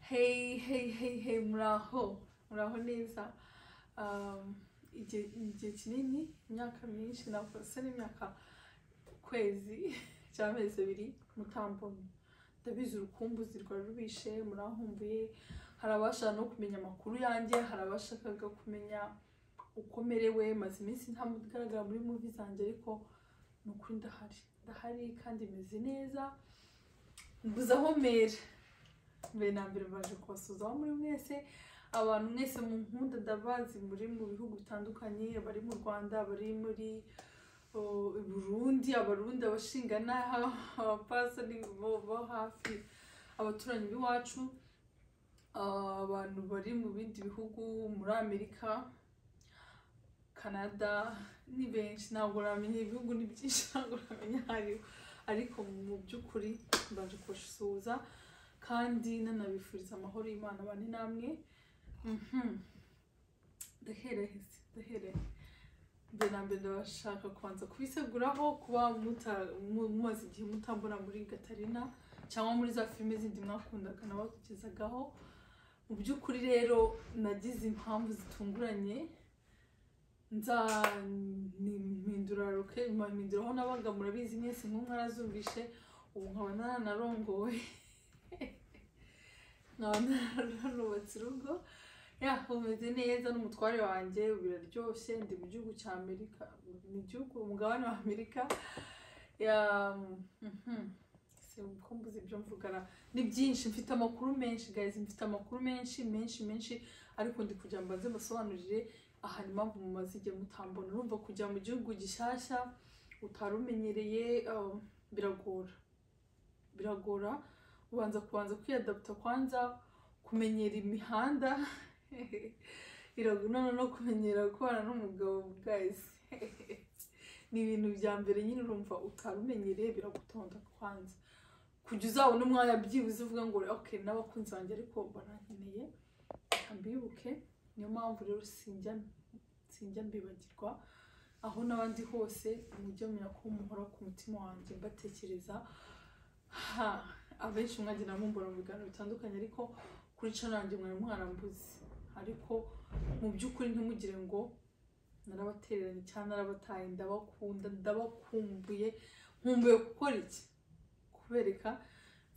hey hey hey hey muraho muraho neza Um, igihe igihe kinini imyaka myinshi navuga se n'imyaka ukwezi cyangwa amezi abiri mutambonye ndabizi urukumbuzi rwari rubishe murahumbuye hari abashaka no kumenya amakuru yanjye hari abashakaga kumenya uko merewe maze iminsi nta muntu ugaragara muri muvi zanjye ariko ni ukuri ndahari ndahari kandi meze neza mbuze aho mera mbere na mbere mbaje kubasuza aho muri mwese abantu mwese mu nkunda ndabazi muri mu bihugu bitandukanye abari mu rwanda abari muri oh, i burundi abarundi abashinganaha abapasani bo bo hafi abaturanyi b'iwacu ah, abantu bari mu bindi bihugu muri amerika canada ni benshi ntabwo uramenya ibihugu ni byinshi ntabwo uramenya aho ari ho. ariko mu by'ukuri mbaje kubasuhuza kandi nanabifuriza amahoro y'imana bane namwe Mhm. ndahereheze ndaherehe mbere na mbere ndabashaka kubanza kubiseguraho kuba muta- mu- mumaze igihe mutambona muri gatarina cyangwa muri za filime zindi mwakundaga nabakugezagaho mu by'ukuri rero nagize impamvu zitunguranye nzanihindura roke mpindura aho nabaga murabizi mwese nk'umwe arazumvishe ubu nkaba naranarongowe nkaba nararubatse urugo ya umeze neza n'umutware wanjye biraryoshye ndi mu gihugu cya amerika mu gihugu umugabane wa amerika ya mhm. Si uko mbuze ibyo mvugana ni byinshi mfite amakuru menshi guys mfite amakuru menshi menshi menshi ariko ndi kugira ngo mbanze mbasobanurire ahantu impamvu mumaze igihe mutambona urumva kujya mu gihugu gishyashya utari umenyereye um, biragora biragora ubanza kubanza kwiyadaputa kwanza kumenyera imihanda biraguna no kumenyera gukorana n'umugabo bwayise ni ibintu bya mbere nyine urumva utarumenyereye biragutonda kwanza kujya uzabona umwanya byibuze uvuga ngo okay n'abakunzi banjye ariko barankeneye reka mbibuke niyo mpamvu rero sinjya sinjya mbibagirwa aho n'abandi hose mujye menya ko muhora ku mutima wanjye mbatekereza ha abenshi mwagira mumbura mu biganiro bitandukanye ariko kuri channel yanjye mwari mwarambuze ariko mu by'ukuri ntimugire ngo narabatereranye cyangwa narabataye ndabakunda ndabakumbuye nkumbuye gukora iki kubereka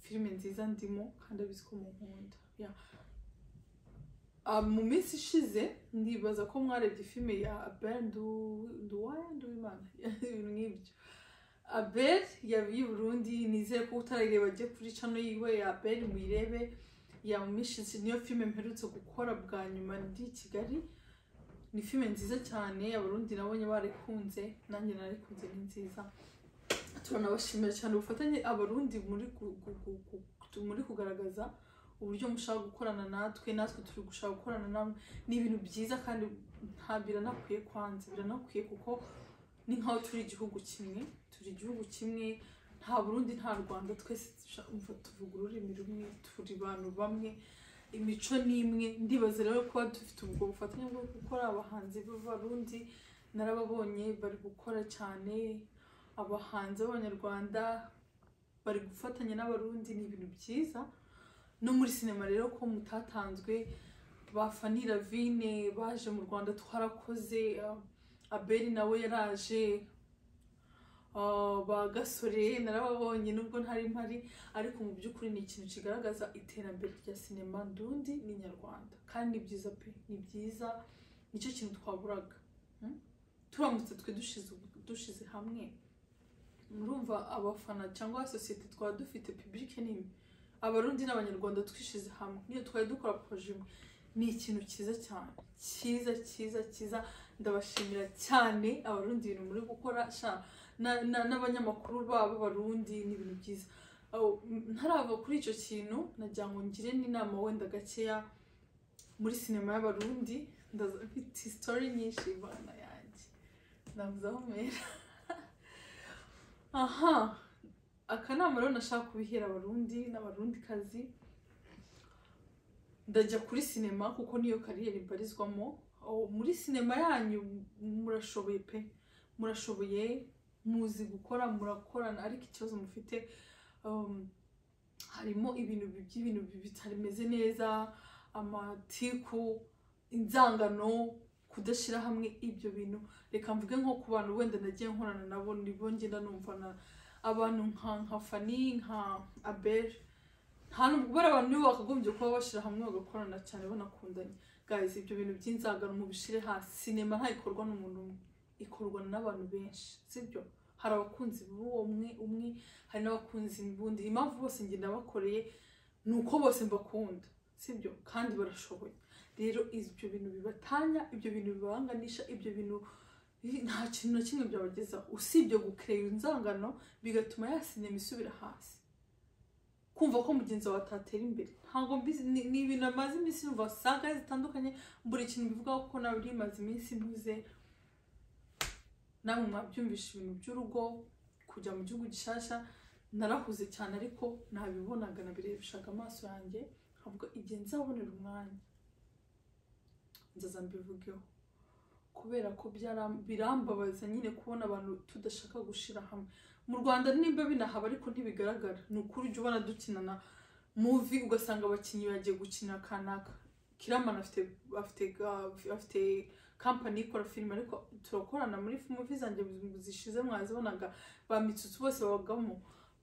filime nziza ndimo kandi abizi ko mu nkunda Ya. Ah, mu minsi ishize ndibaza ko mwarebye filime ya abel duwaya nduwimana ibintu nk'ibyo abel y'i burundi nizere ko utarayireba ajye kuri cano yiwe ya abel muyirebe yamumishize niyo filime mperutse gukora bwa nyuma ndi i kigali ni filime nziza cyane abarundi nabonye barikunze nanjye narikunze ni nziza turanabashimira cyane ubufatanye abarundi muri gu- gu- gu- gu- muri kugaragaza uburyo mushaka gukorana natwe natwe turi gushaka gukorana namwe ni ibintu byiza kandi nta biranakwiye kwanza biranakwiye kuko ni nk'aho turi igihugu kimwe turi igihugu kimwe nta burundi nta rwanda twese dusha- umva tuvuga ururimi rumwe turi abantu bamwe imico ni imwe ndibaza rero kuba dufite ubwo bufatanye bwo gukora abahanzi b'abarundi narababonye bari gukora cyane abahanzi b'abanyarwanda bari gufatanya n'abarundi ni ibintu byiza no muri sinema rero ko mutatanzwe ba Fanny Ravine baje mu Rwanda twarakoze ah, Abeli nawe yaraje ah, ba Gasore narababonye nubwo ntari mpari ariko mu by'ukuri ni ikintu kigaragaza iterambere rya sinema ndundi ni nyarwanda kandi ni byiza pe ni byiza nicyo kintu twaburaga Mm? turamutse twe dushize ubu- dushize hamwe murumva abafana cyangwa sosiyete twaba dufite pibulike nini abarundi n'abanyarwanda twishyize hamwe niyo twari dukora poroje imwe ni ikintu cyiza cyane cyiza cyiza cyiza ndabashimira cyane abarundi ibintu muri gukora sha na- na- n'abanyamakuru babo barundi ni ibintu byiza Aho, m- ntarava kuri icyo kintu nagira ngo ngire n'inama wenda gakeya muri sinema y'abarundi ndaza mfite sitori nyinshi imana yanjye ndavuze aho mpera aha akanama rero nashaka kubihera abarundi n'abarundi kazi ndajya kuri sinema kuko niyo kariyeri mbarizwamo Oh, muri sinema yanyu murashoboye pe murashoboye muzi gukora murakorana ariko ikibazo mufite um, harimo ibintu by'ibintu bitameze neza amatiku inzangano kudashyira hamwe ibyo bintu reka mvuge nko ku bantu wenda nagiye nkorana nabo nibo ngenda numva na abantu nka nka fani nka abel nta nubwo bari abantu nibo bakagombye kuba bashyira hamwe bagakorana cyane banakundanye guys ibyo bintu by'inzangano mubishyire hasi sinema nta ikorwa n'umuntu umwe ikorwa n'abantu benshi sibyo hari abakunzi b'uwo umwe umwe hari n'abakunzi b'undi impamvu bose njye nabakoreye ni uko bose mbakunda sibyo kandi barashoboye rero ibyo bintu bibatanya ibyo bintu bibahanganisha ibyo bintu bi- nta kintu na kimwe byabagezaho usibye gukereya inzangano bigatuma ya sinema isubira hasi kumva ko mugenzi wawe atatera imbere ntabwo mbizi ni- ni ibintu amaze iminsi yumva saga zitandukanye buri kintu bivugaho ko nawe rimaze iminsi mpuze namwe mwabyumvisha ibintu by'urugo kujya mu gihugu gishyashya narahuze cyane ariko nabibonaga nabirebeshaga amaso yanjye nkavuga igihe nzabonera umwanya nzaza mbivugeho kubera ko byara- birambabaza nyine kubona abantu tudashaka gushyira hamwe mu rwanda nimba binahaba ariko ntibigaragara ni ukuri ujya ubona dukinana muvi ugasanga abakinnyi bagiye gukina kanaka kiramana afite afite ga- afite kampani ikora filime ariko turakorana muri muvi zanjye zishize mwazibonaga ba mitsutsu bose babagamo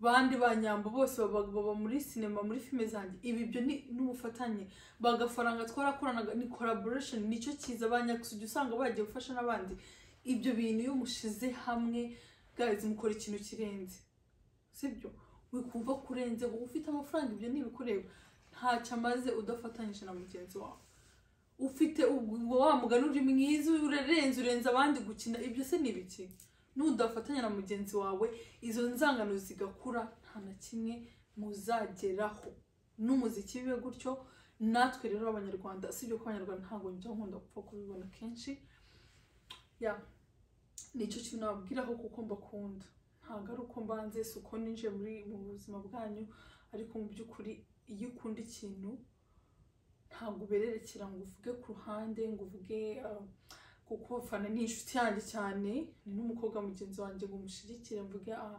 bandi ba nyambo bose baba baba muri sinema muri filime zanjye ibi byo ni n'ubufatanye bagafaranga twarakoranaga ni collaboration nicyo cyiza ba nyakisugi usanga bagiye gufasha n'abandi ibyo bintu iyo mushize hamwe guys mukora ikintu kirenze sibyo wikumva kurenze wowe ufite amafaranga ibyo ntibikureba ntacyo amaze udafatanyije na mugenzi wawe ufite ubwo wa mugani uri mwiza urenze urenze abandi gukina ibyo se ni ibiki nudafatanya na mugenzi wawe izo nzangano zigakura nta na kimwe muzageraho n'umuziki bibe gutyo natwe rero abanyarwanda usibye ko abanyarwanda ntabwo njya nkunda gupfa kubibona kenshi ya nicyo kintu nababwiraho kuko mbakunda ntabwo ari uko mbanze si uko ninjiye muri mu buzima bwanyu ariko mu by'ukuri iyo ukunda ikintu ntabwo ubererekera ngo uvuge ku ruhande ngo uvuge ah, kuko fana ni inshuti yanjye cyane ni n'umukobwa mugenzi wanjye ngo mushyigikire mvuge ah,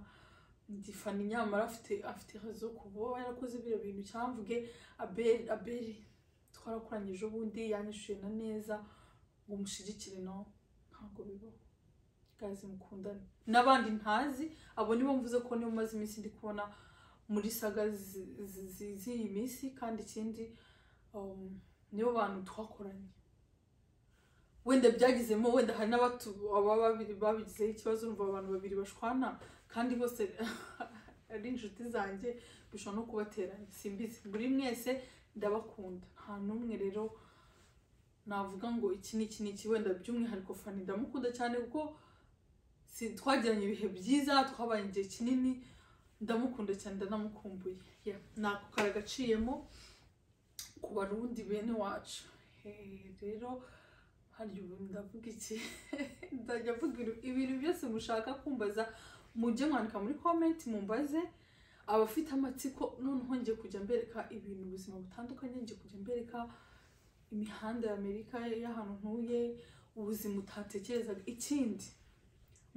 ndi fana nyamara afite afite hazo kuba yarakoze biriya bintu cyangwa mvuge abeli abeli twarakoranye ejo bundi yanyishyuye na neza ngo mushyigikire nawe ntabwo bibaho gazi mukundane n'abandi ntazi abo nibo mvuze ko nibo maze iminsi ndi kubona muri saga zi- zi- zi- z'iyi minsi kandi ikindi um, nibo bantu twakoranye wenda byagizemo wenda hari n'abatu- aba babiri babigizeho ikibazo urumva abantu babiri bashwana kandi bose ari inshuti zanjye bishobora no kubateranya simbizi buri mwese ndabakunda nta n'umwe rero navuga ngo iki ni iki ni iki wenda by'umwihariko fani ndamukunda cyane kuko si twagiranye ibihe byiza twabaye igihe kinini ndamukunda cyane ndanamukumbuye Yeah, nako karagaciyemo ku barundi bene wacu Eh, rero harya ubu ndavuga iki ndajya mvuga ibintu- ibintu byose mushaka kumbaza mujye mwandika muri komenti mumbaze abafite amatsiko noneho ngiye kujya mbereka ibintu ubuzima butandukanye ngiye kujya mbereka imihanda ya amerika y'ahantu ntuye ubuzima utatekerezaga ikindi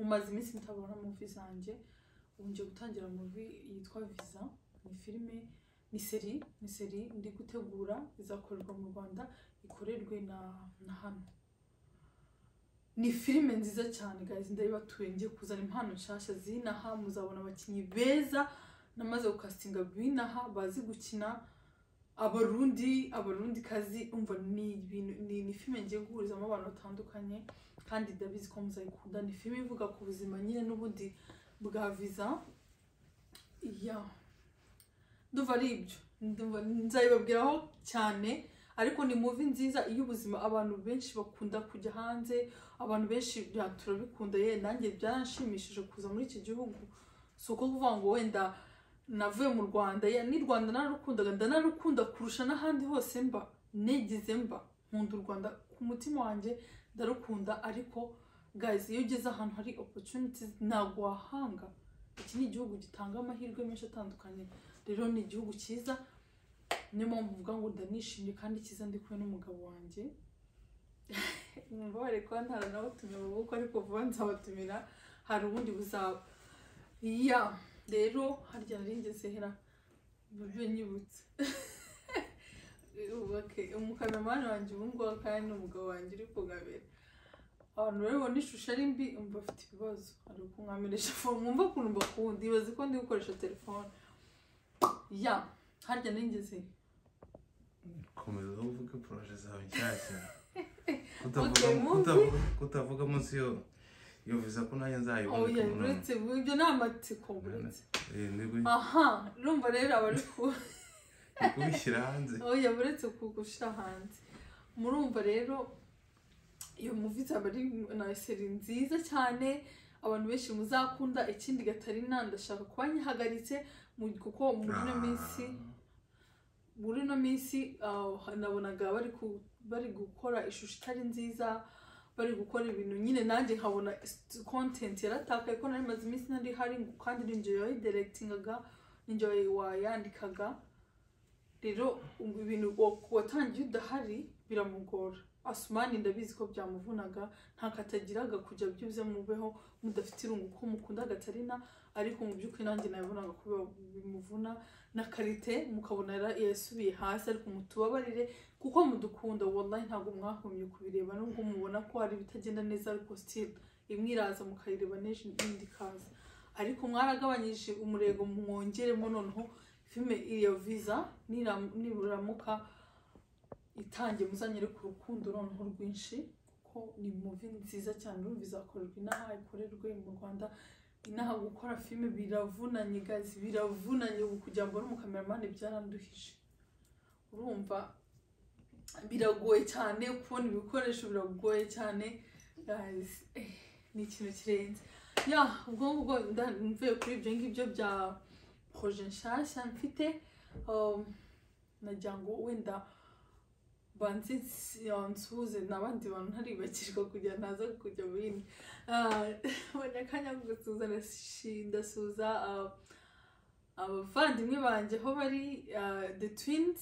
mumaze iminsi mutabona muvi zanjye ubu ngiye gutangira muvi yitwa viza ni filime ni seri ni seri ndi gutegura izakorerwa mu rwanda ikorerwe na na hano ni filime nziza cyane guys ndabibatuye ngiye kuzana impano nshyashya z'inaha muzabona abakinnyi beza namaze gukasinga b'inaha bazi gukina abarundi abarundi kazi umva ni ibintu ni, ni filime ngiye guhurizamo abantu batandukanye kandi ndabizi ko muzayikunda ni filime ivuga ku buzima nyine n'ubundi bwa viza ya ndumva ari ibyo Ndumva- nzabibabwiraho cyane ariko ni muvi nziza iy'ubuzima abantu benshi bakunda kujya hanze abantu benshi bya turabikunda ye nanjye byaranshimishije kuza muri iki gihugu si uko kuvuga ngo wenda navuye mu rwanda ye n'i rwanda nararukundaga ndanarukunda kurusha n'ahandi hose mba negeze mba nkunda u rwanda ku mutima wanjye ndarukunda ariko guys iyo ugeze ahantu hari opportunities ntabwo wahanga iki ni igihugu gitanga amahirwe menshi atandukanye rero ni igihugu cyiza niyo mpamvu mvuga ngo ndanishimye kandi cyiza ndi kumwe n'umugabo wanjye mubabare kuba ntaranabatumye amaboko ariko vuba nzabatumira hari ubundi buzaba ya rero harya nari ngeze hera buryo nyibutse Ubu, okay, umukameramani wanjye ubu ngubu kandi ni umugabo wanjye uri kugabira abantu babibona ishusho ari mbi umva afite ibibazo ari kunkwamirisha fone mwumva ukuntu mbakunda ibaze ko ndi gukoresha telefone ya harya nigeze komeza uvuge poroje zawe nshyashya Okay, Kutavuga- movie. kutavuga- kutavuga munsi yo yo viza ko nanjye oh nzayibona ya ku munwa. buretse ibyo ni amatsiko buretse Eh, ni uku- aha urumva rero abari ku ni ukubishyira hanze oya buretse kugushyira hanze murumva rero iyo muvi izaba ari na seri nziza cyane abantu benshi muzakunda ikindi gatarina ndashaka kuba nyihagaritse mu- kuko muri ino minsi muri ino minsi ah, nabonaga bari ku- bari gukora ishusho itari nziza bari gukora ibintu nyine nanjye nkabona s- content yaratakaye ko nari maze iminsi ntari hari ngo kandi ninjye wayidirectingaga ninjye wayi- wayandikaga rero ubu ibintu wa- watangiye udahari biramugora asumani ndabizi ko byamuvunaga nta katagiraga kujya byuze mubeho mudafite irungu ko mukunda gatarina ariko mu by'ukuri nanjye nabibonaga ko biba- bimuvuna na karite mukabona yara- yasubiye hasi ariko mutubabarire kuko mudukunda wallahi ntabwo mwahumye kubireba nubwo mubona ko hari ibitagenda neza ariko still imwe iraza mukayireba n'ejo indi ikaza ariko mwaragabanyije umurego mwongeremo noneho filime iyo viza niram- niburamuka itangiye muzanyere ku rukundo noneho rwinshi kuko ni muvi nziza cyane urumva izakorerwa inaha ikorerwe mu rwanda inaha gukora filime biravunanye gazi biravunanye ubu kugira ngo uri umukameramani byaranduhije urumva biragoye cyane kubona ibikoresho biragoye cyane guys eh, ni ikintu kirenze ya ubwo ngubwo nda- mvuye kuri ibyo ngibyo bya proje nshyashya mfite um, nagira ngo wenda banze nsi- ya, nsuhuze n'abandi bantu ntaribakirwa kugira ngo naza kujya mu bindi Ah, mbonye akanya ko gusuhuza ndashi- ndasuhuza ah, abavandimwe banjye aho bari ah, the twins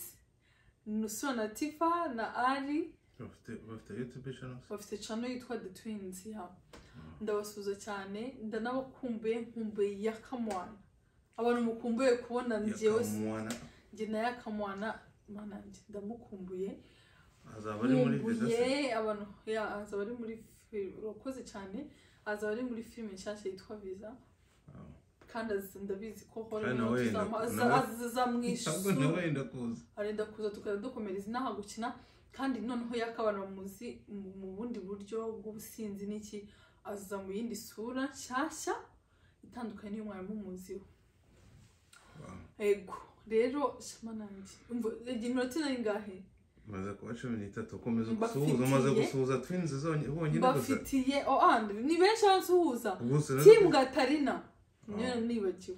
nusura na tifa na ari bafite bafite yutube channel bafite cano yitwa the twins ya ndabasuza cyane ndanabakumbuye nkumbuye ya kamwana abantu mukumbuye kubona njyewe yakamwana njye na ya kamwana mana njye ndamukumbuye azaba ari muri viza se nkumbuye abantu ya azaba ari muri fi- urakoze cyane azaba ari muri filime nshyashya yitwa viza Ah. kandi azi- ndabizi ko Kandi nawe wenda- nawe- ntabwo azamwishyura nawe wenda kuza arenda kuza tukajya dukomereza inaha gukina kandi noneho yakabana bamuzi mu mu bundi buryo bw'ubusinzi n'iki aza mu yindi sura nshyashya itandukanye n'iyo mwarimu muziho Wow. ego rero shema nanjye umva igihe iminota inaha ingahe maze kuba cumi n'itatu ukomeza Mbafitiye- gusuhuza umaze gusuhuza twinzi zonyine bonyine gusa bafitiye oh and ni benshi abansuhuza gusa timu gatarina niyo Ah. nibagiwe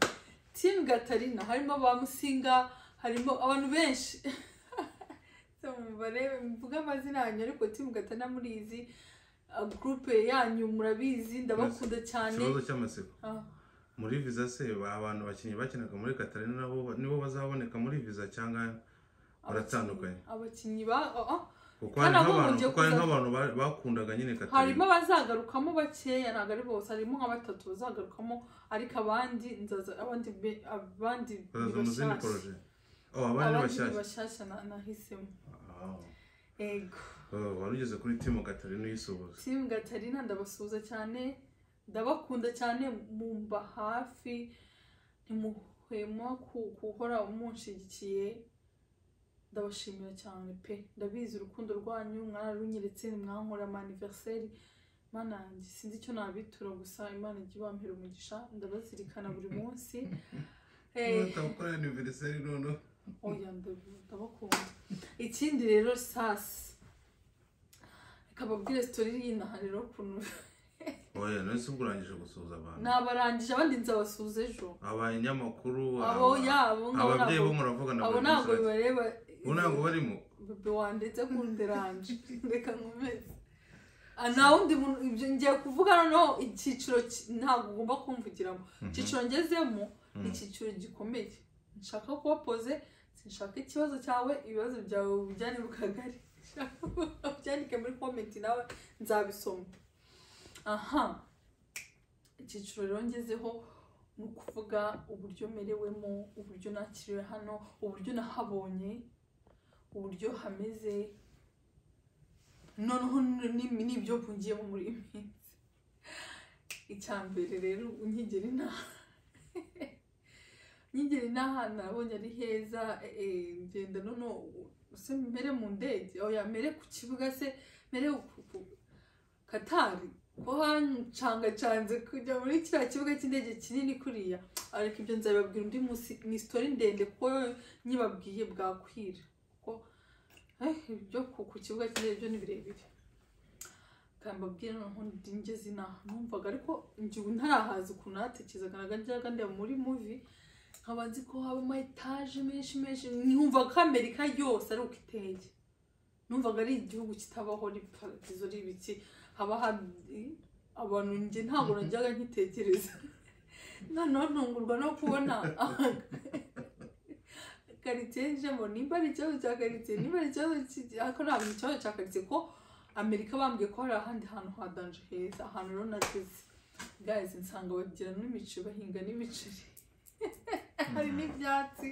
timu gatarina harimo ba musinga harimo abantu benshi mubare mvuga amazina yanyu ariko timu gatarina murizi ah, gurupe yanyu murabizi ndabakunda cyane ikibazo cy'amatsiko Ah, muri viza se ba- abantu bakinnyi bakinaga muri katarina nabo ba- nibo bazaboneka muri viza cyangwa Baratandukanye. abakinnyi ba ah, ah, kuko hari Kandi ahubwo nk'abantu ngiye kuko hari kuza- nk'abantu ba- bakundaga nyine harimo katarina abazagarukamo bakeya ntabwo ari bose harimo nka batatu bazagarukamo ariko abandi nzaza abandi be- abandi ni bazaza mu zindi bashyashya. poroje oh abandi ni abandi ni bashyashya bashyashya na- nahisemo Ah. ego Oh, wari ugeze kuri timu katarina uyisuhuza timu gatarina ndabasuhuza cyane ndabakunda cyane mumba hafi ntimuhwema ku- guhora munshigikiye ndabashimira cyane pe ndabizi urukundo rwanyu mwararunyeretse nimwankorera amaniveriseri mana yanjye sinzi icyo nabitura gusa imana ijya ibampera umugisha ndabazirikana buri munsi Eh, batabukora aniveriseri noneho oya ndabu- ndabakunda ikindi rero sasi reka babwire sitori y'inaha rero ukuntu oya none se ubwo urangije gusuhuza abantu nabarangije abandi nzabasuhuza ejo abanyamakuru abo aba- yabo ngabo ababyeyi bo ntabwo- muravugana abo buri ntabwo munsi bibareba ubu ntabwo barimo bebe wandetse kunderanje reka nkomeze Ah, nta wundi muntu ibyo ngiye kuvuga noneho icyiciro ki- ntabwo ugomba kumvugiramo icyiciro ngezemo ni icyiciro gikomeye nshaka kubapoze sinshaka ikibazo cyawe ibibazo byawe ubijyane mu kagari byandike muri komenti nawe nzabisoma aha icyiciro rero ngezeho ni ukuvuga uburyo merewemo uburyo nakiriwe hano uburyo nahabonye uburyo hameze noneho n'imi- n'ibyo mpungiyemo muri iyi minsi icya mbere rero unyigeri nta nyigeri ni ahantu nabonye ari heza eh, eh, ngenda noneho use mbere mu ndege oya mbere ku kibuga se mbere ku- ku- katari ko hancangacanze kujya muri kiriya kibuga cy'indege kinini kuriya ariko ibyo nzabibabwira undi munsi ni sitori ndende kuko nyibabwiye bwakwira kuko eh, ibyo ku ku kibuga cy'indege byo ni birebire kambabwira noneho ndingeze inaha numvaga ariko njyewe ntarahaza ukuntu natekerezaga naga njyaga ndeba muri muvi nkaba nzi ko haba ama etaje menshi menshi nkumva ko amerika yose ari uko iteye numvaga ari igihugu kitabaho ari paradizo ari ibiki haba hari abantu njye ntabwo najyaga nkitekereza noneho ntungurwa no kubona karitsiye njemo nimba ari ikibazo cya karitsiye nimba ari ikibazo ki- ariko ntabwo ni ikibazo cya karitsiye ko amerika bambwiye ko hari ahandi hantu hadanje heza ahantu rero nageze gazi nsanga bagira n'imiceri bahinga n'imiceri hari n'ibyatsi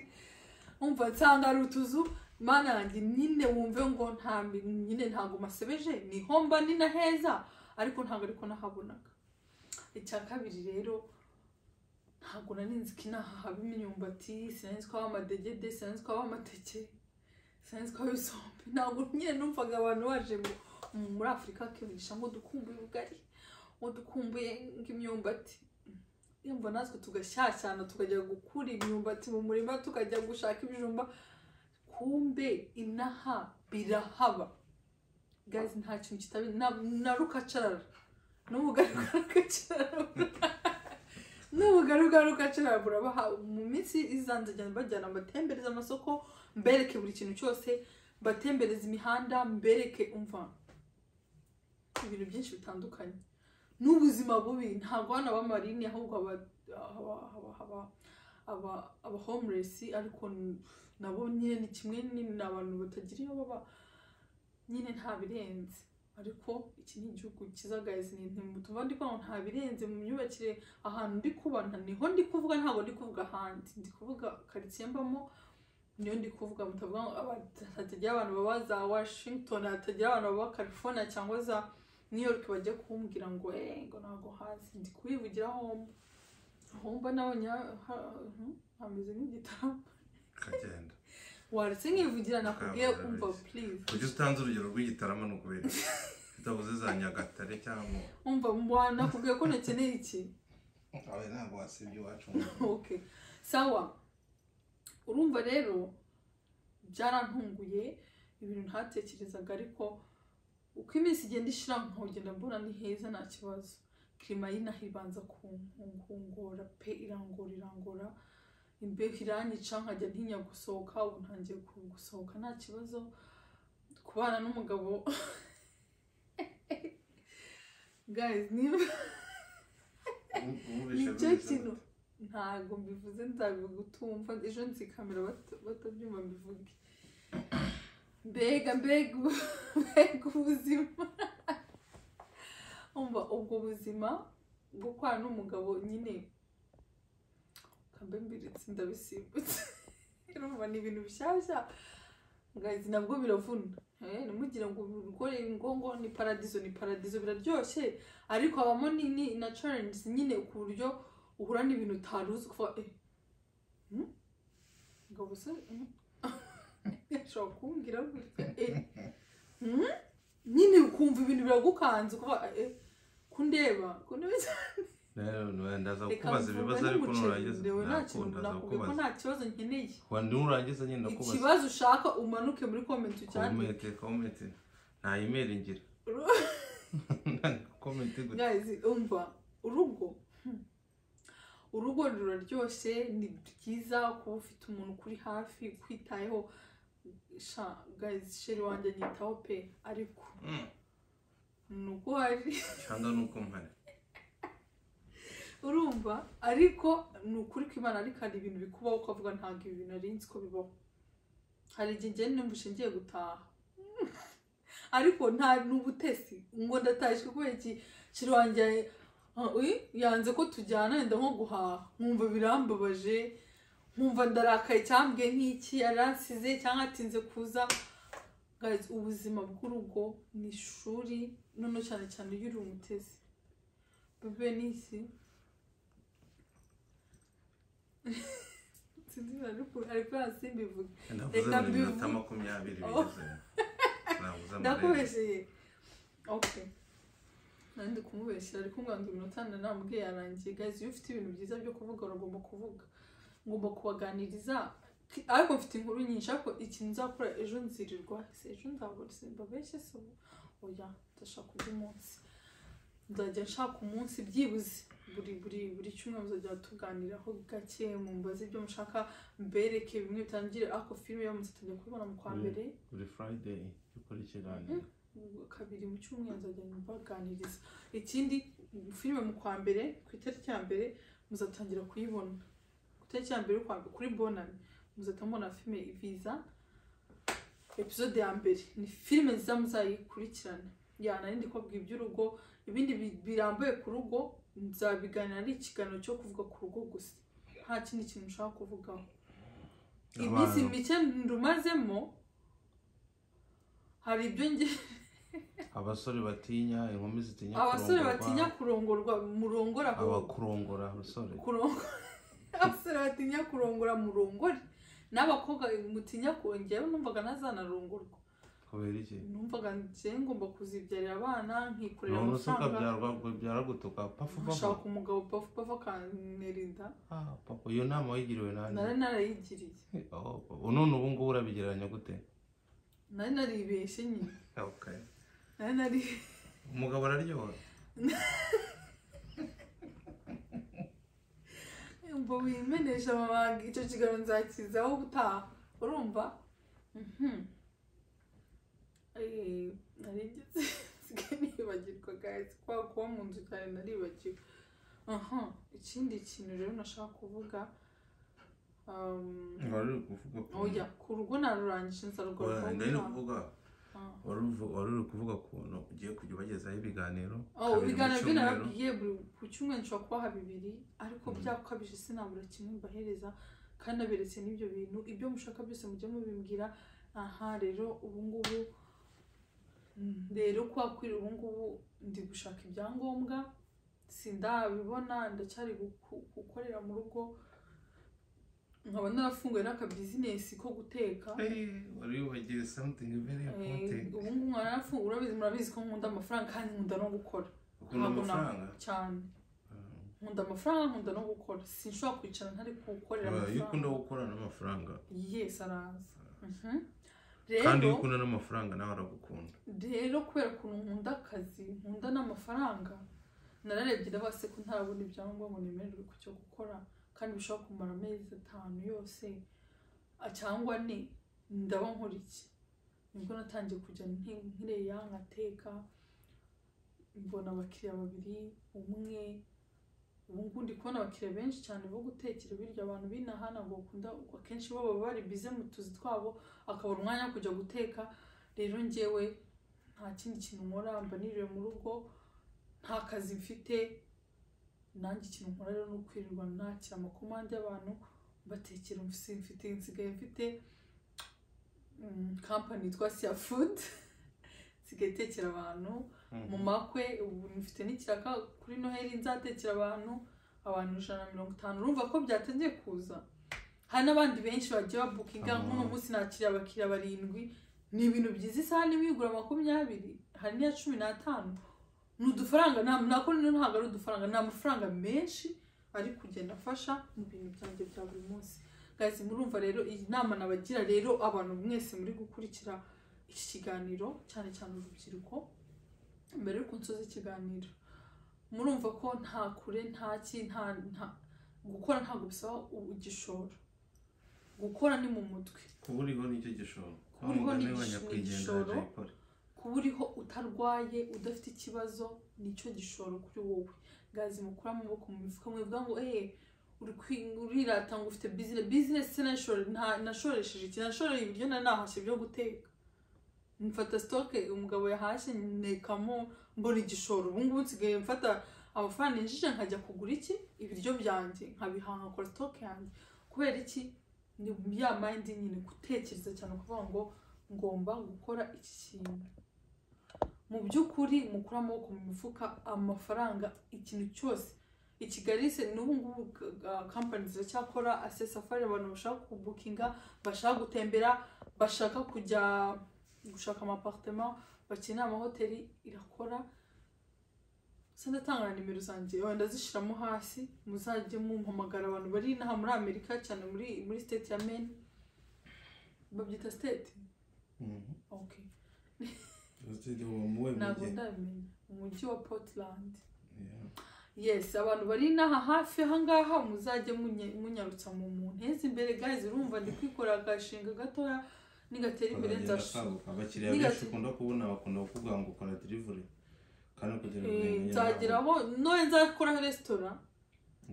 wumva nsanga hari utuzu mana yanjye nyine wumve ngo nta mi- nyine ntabwo masebeje niho mba ni na heza ariko ntabwo ariko nahabonaga icya kabiri rero ntabwo nari nzi ko inaha haba imyumbati sinanzi ko haba amadegede sinanzi ko haba amateke sinanzi ko haba isombe ntabwo nyine numvaga abantu baje mu- mu- muri afurika bakivugisha ngo dukumbuye ubugari ngo dukumbuye nk'imyumbati yumva natwe tugashyashyana tukajya gukura imyumbati mu murima tukajya gushaka ibijumba kumbe inaha birahaba gazi nta kintu kitabi na- na rukacarara n'ubugaruka rukacarara n'ubugaruka rukacarara burabaha mu minsi izanze njya bajyana mbatembereza amasoko mbereke buri kintu cyose mbatembereza imihanda mbereke umva ibintu byinshi bitandukanye n'ubuzima bubi ntabwo hano haba marine ahubwo haba haba- haba haba aba aba homeless ariko n- nabo nyine ni kimwe ni- ni abantu batagira iyo baba nyine nta birenze ariko iki ni igihugu kizagayiza ibintu mutuma ndi kuvuga ngo nta birenze mu myubakire ahantu ndi kubana niho ndi kuvuga ntabwo ndi kuvuga ahandi ndi kuvuga karitsiye mbamo niyo ndi kuvuga mutavuga ngo aba- hatagira abantu baba za washington hatagira abantu baba california cyangwa za new york bajya kumbwira ngo eee ngo ntabwo hazi ndi kubivugira hombo hombo nabonye ha- ha- hmm, hameze nk'igitaramo kagenda waretse nkivugira nakubwiye Ntabwo umva yarabeshye. please kugira utanze urugero rw'igitaramo ni ukubera iki? utavuze za nyagatare cyangwa umva mwa- nakubwiye ko ntakeneye iki abe ntabwo wasibye iwacu okay sawa urumva rero byarantunguye ibintu ntatekerezaga ariko uko iminsi igenda ishira nkagenda mbona ni heza nta kibazo kirima y'inaha ibanza kunkungora pe irangora irangora imbeho iranyica nkajya ntinya gusohoka ubu ntangiye ku- gusohoka nta kibazo kubana n'umugabo guys niba nicyo kintu ntabwo mbivuze nzabivuga utumva ejo nzikamera bata- batabyumva mbivuge mbega mbega ubu- mbega ubuzima umva ubwo buzima bwo kubana n'umugabo nyine kambe mbiritse ndabisimbutse urumva ni ibintu bishyashya ngazi nabwo biravuna Eh, ntimugire ngo ubikore ngo ngo ni paradizo ni paradizo biraryoshye ariko habamo ni- ni na challenges nyine ku buryo uhura n'ibintu utari uzi kuva eh hmm? ngabo se hmm? ashobora kumbwira gutya eh hmm? nyine ukumva ibintu biragukanze kuva eh kundeba kundeba ndaza reka kukubaza ibibazo ariko mvuga nurangiza n'umuceri ndewe nta Ndakunda, kintu ndaza nakubwiye ko kukubaza. nta kibazo nkeneye Wa, nurangiza nyine ndakubaza ikibazo ushaka umanuke muri komenti cyane komete komete nta imeri ngira Nta komete gute guys umva urugo hmm. urugo ruraryoshye ni byiza kuba ufite umuntu ukuri hafi kwitayeho sha guys sheri wanjye anyitaho pe ariko Mm, ni uko hari cyangwa ni uko mpari urumva ariko ni ukuri kw'imana ariko hari ibintu bikubaho ukavuga ntabwo ibi bintu nari nzi ko bibaho hari igihe njyewe numvise ngiye gutaha ariko nta n'ubutesi ngo ndataje kubera iki shiri wanjye Ah, oui, yanze ko tujyana yenda nko guhaha nkumva birambabaje nkumva ndarakaye cyambwiye nk'iki yaransize cyangwa atinze kuza Guys, ubuzima bw'urugo ni ishuri noneho cyane cyane iyo uri umutezi bebe n'isi sinzi ariko- ariko yasimbivuga navuze Reka buri minota mbivu- makumyabiri Oh. bigezeyo navuze amarenga ndakubeshyeye oke nandi kumubeshyira ariko nganza iminota nda namubwiye yarangiye gazi iyo ufite ibintu byiza byo kuvuga uragomba kuvuga ngomba kubaganiriza Ki- ariko mfite inkuru nyinshi ariko ikintu nzakora ejo nzirirwa se ejo nzabura simba benshi se ubu oya ndashaka undi munsi nzajya nshaka umunsi byibuze buri buri buri cyumweru muzajya tuganiraho gake mumbaze ibyo mushaka mbereke bimwe bitangire ariko filime yo muzajya kubibona mu kwa Mm. mbere buri furayideyi dukora ikiganiro kabiri mu cyumweru nzajya mbaganiriza ikindi filime mu kwa mbere ku itariki ya mbere muzatangira kuyibona ku itariki ya mbere y'ukwa mbere, kuri bonani muzahita mubona filime viza episode ya mbere ni filime nziza muzayikurikirana yanarindi kubabwira iby'urugo ibindi bi- birambuye ku rugo nzabiganira ari ikiganiro cyo kuvuga ku rugo gusa nta kindi kintu nshaka kuvugaho iminsi abantu mike ndumazemo hari ibyo nge abasore batinya inkumi zitinya abasore kurongorwa, batinya kurongorwa murongore ahubwo abakurongora abasore Kurongo- abasore batinya kurongora murongore n'abakobwa mutinya kongera numvaga ntazanarongorwa kubera iki numvaga njye ngomba kuzibyarira abana nkikorera none se amafaranga byaragutuka pafu nshaka pafu umugabo pafu pafu akanerinda Ah, papa iyo nama wayigiriwe nanjye nari narayigiriye Oh, papa. none ubu ngubu urabigereranya gute nari naribeshye nyine Okay. nari nari umugabo araryoha ngo wimenesha amabanga icyo kiganiro nzakizaho ubutaha urumva Mhm. Eh, narigeze nsigaye nibagirwa guys kwa kuba mu nzu cyane naribagiwe aha ikindi kintu rero nashaka kuvuga um, wari uri kuvuga ku- oya ku rugo narurangije nzarugarukaho Oya, ndari uri kuvuga Ah. wari uvu- wari uri kuvuga ukuntu ugiye kujya ubagezaho ibiganiro Oh, kabiri mu ibiganiro byo cyumweru. nababwiye buri ku cyumweru nshobora kubaha bibiri ariko Mm. byakabije sinabura kimwe mbahereza kandi naberetse n'ibyo bintu ibyo mushaka byose mujye mubimbwira aha rero ubu ngubu mm, rero kwa kwira ubu ngubu ndi gushaka ibyangombwa sindabibona ndacyari guku- gukorera mu rugo nkaba narafunguye n'akabizinesi ko guteka Hey, wari wibagiwe something very Eh, important ubu ngubu narafunguye urabizi murabizi ko nkunda amafaranga kandi nkunda no gukora ukunda ntabwo na- amafaranga cyane Ah. nkunda amafaranga nkunda no gukora sinshobora kwicara ntari gukorera Oya, iyo ukunda amafaranga gukora n'amafaranga yesi araza Mhm. kandi rero iyo ukunda n'amafaranga nawe aragukunda rero kubera ukuntu nkunda akazi nkunda n'amafaranga nararebye ndabase ko ntarabona ibyangombwa nemererwe ku cyo gukora kandi bishobora kumara amezi atanu yose ah, cyangwa ane ndaba nkora iki nibwo natangiye kujya nti- nkireya nkateka mbona abakiriya babiri umwe ubu ngubu ndi kubona abakiriya benshi cyane bo gutekera birya abantu b'inahana ngo bakunda akenshi bo baba bari bize mu tuzi twabo akabura umwanya wo kujya guteka rero njyewe nta kindi kintu nkora mba niriwe mu rugo nta kazi mfite nanjye ikintu nkora rero ni ukwirirwa nakira amakomande y'abantu batekera mfite mfite nsigaye mfite mm, kampani yitwa siya fudu nsigaye itekera abantu mu makwe ubu mfite n'ikiraka kuri noheli nzatekera abantu abantu ijana na mirongo itanu urumva ko byatangiye kuza hari n'abandi benshi bagiye babukinga Aha. nk'uno munsi nakiriye abakiriya barindwi ni ibintu byiza isahani imwe igura makumyabiri hari n'iya cumi n'atanu ni udufaranga nta- nako rero ntabwo ari udufaranga ni amafaranga menshi ari kugenda afasha mu bintu byanjye bya buri munsi guys murumva rero iyi nama nabagira rero abantu mwese muri gukurikira iki kiganiro cyane cyane urubyiruko mbere y'uko nsoza ikiganiro murumva ko nta kure nta ki nta nta gukora ntabwo bisaba u- igishoro gukora ni mu mutwe kuba uriho nicyo gishoro Kuba uriho Umugani ni wa igish- nyakwigendera igishoro. Jayipoli. kuba uriho utarwaye udafite ikibazo nicyo gishoro kuri wowe gazi mukura amaboko mu mifuka mwivuga ngo eee uri kwi- urirata ngo ufite bizinesi bizinesi se nashore- nta- nashoresheje iki nashoreye ibiryo na nahashye byo guteka mfata sitoke umugabo yahashye ntekamo mbona igishoro ubu ngubu nsigaye mfata amafaranga yinjije nkajya kugura iki ibiryo byanjye nkabihaha nkakora sitoke yanjye kubera iki ni ya mayindi nyine gutekereza cyane kuvuga ngo ngomba gukora iki kintu mu by'ukuri mukura amaboko mu mifuka amafaranga ikintu cyose i kigali se n'ubu ngubu kampani ziracyakora asesafari abantu bashaka kubukinga bashaka gutembera bashaka kujya gushaka amaparitema bakeneye amahoteli irakora sindatanga nimero zanjye wenda zishyiramo hasi muzajye mumpamagara abantu bari inaha muri amerika cyane muri muri state ya maine babyita state okay ntabwo ndabimenya umujyi wa portland yes abantu bari inaha hafi ahangaha muzajye munyarutsa mu muntu heza imbere guys urumva ndi kwikorera agashinga gatoya nigatera imbere nzashuka abakiriya benshi ukunda kubona bakunda kukuvuga ngo ukora delivery kandi kugira ngo umenye nzageraho none nzakora resitora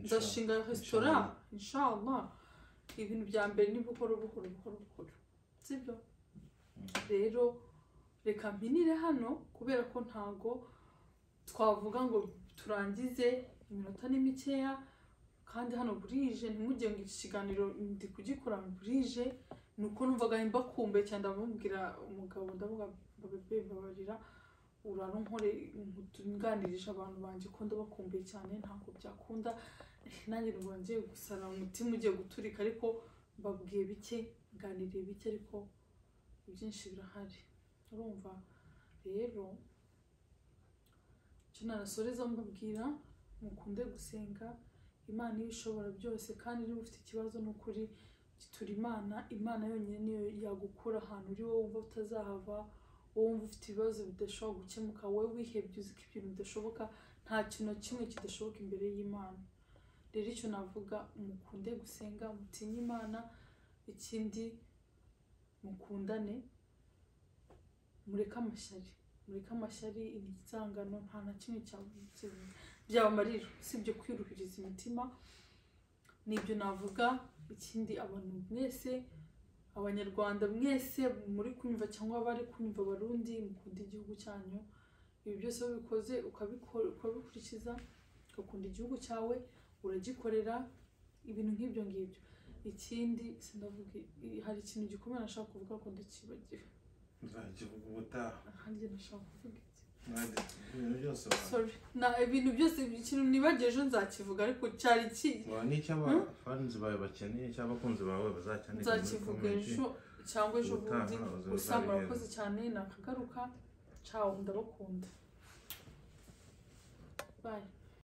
nzashinga resitora inshallah ibintu bya mbere ni buhoro buhoro buhoro buhoro sibyo rero reka mpinire hano kubera ko ntago twavuga ngo turangize iminota ni mikeya kandi hano burije ntimugire ngo iki kiganiro ndi kugikora burije ni uko numvaga mbakumbe cyane ndamubwira umugabo ndavuga bebe mbabarira urara nkore nganirije abantu banjye ko ndabakumbuye cyane ntabwo byakunda nanjye nubwo ngiye gusara umutima ugiye guturika ariko mbabwiye bike nganiriye bike ariko ibyinshi birahari urumva rero icyo narasoreza mbabwira mukunde gusenga imana iyo ishobora byose kandi niba ufite ikibazo ni ukuri gitura imana imana yonyine niyo yagukura ahantu uri wowe wumva utazahava wowe wumva ufite ibibazo bidashobora gukemuka wowe wihebye uzi ko ibintu bidashoboka nta kintu na kimwe kidashoboka imbere y'imana rero icyo navuga mukunde gusenga mutinye imana ikindi mukundane mureke amashyari mureke amashyari ibyangano nta na kimwe byabamarira usibye kwiruhiriza imitima nibyo navuga ikindi abantu mwese abanyarwanda mwese muri kunyumva cyangwa abari kunyumva abarundi mukunda igihugu cyanyu ibi byose iyo ubikoze ukabikurikiza ugakunda igihugu cyawe uragikorera ibintu nk'ibyo ngibyo ikindi hari ikintu gikomeye nashaka kuvuga ko ndakibagira nzakivuga ubutaha ahandi nashaka kuvuga iki ibintu byose sorry na ibintu byose ikintu nibagiye ejo nzakivuga ariko cyari ki n'icy'abafanzi bawe bakeneye cyangwa abakunzi bawe bazakeneye nzakivuga ejo cyangwa ejo bundi gusa murakoze cyane nakagaruka cawo ndabakunda bye